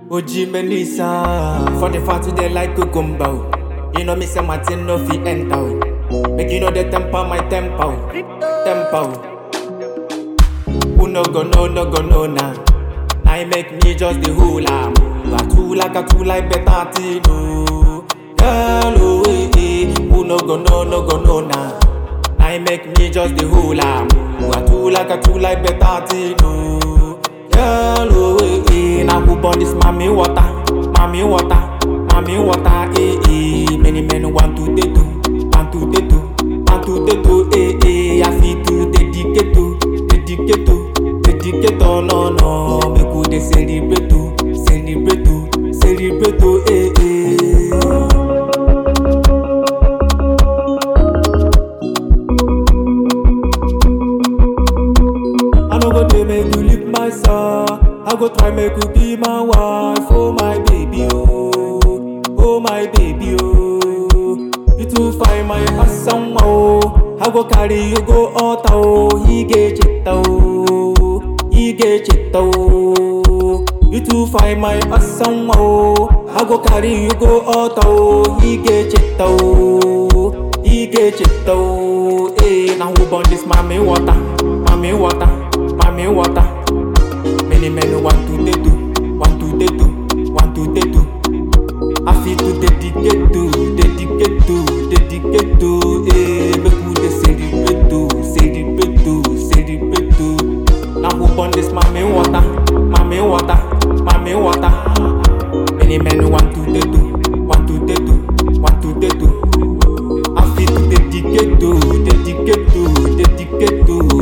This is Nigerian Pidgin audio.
Oji Melissa For the fact they like cucumber You know me say Martin no fi enter Make you know the temper my tempo Tempo Who no go no no go no nah I make me just the hula Gatu like gatu like better tino Girl oh eh eh Who no go no no go no nah I make me just the hula Gatu like gatu like better tino Girl oh eh eh Now who born this mommy water Mommy water Mommy water eh eh Many men want to they do Want to they do Want to they do eh eh I feel to dedicate to Dedicate to Dedicate oh no no Make we dey celebrate to Celebrate to Celebrate to eh eh I no go dey make you leave my side. I go try make you be my wife. Oh my baby, oh, oh my baby, oh. You too fine, my handsome, oh. I go carry you go out, oh. He get it, oh. He get it, oh. You too fine, my handsome, oh. I go carry you go out, oh. He get it, oh. He get it, oh. Hey, now who born this mommy water? Mommy water, mommy water. Many men want to they do, want to they do, want to they do. I feel to dedicate to, dedicate to, dedicate to. Eh, make we dey celebrate to, celebrate to, celebrate to. Now who born this mommy water, mommy water, mommy water. Many men want to they do, want to they do, want to they do. I feel to dedicate to, dedicate to, dedicate to.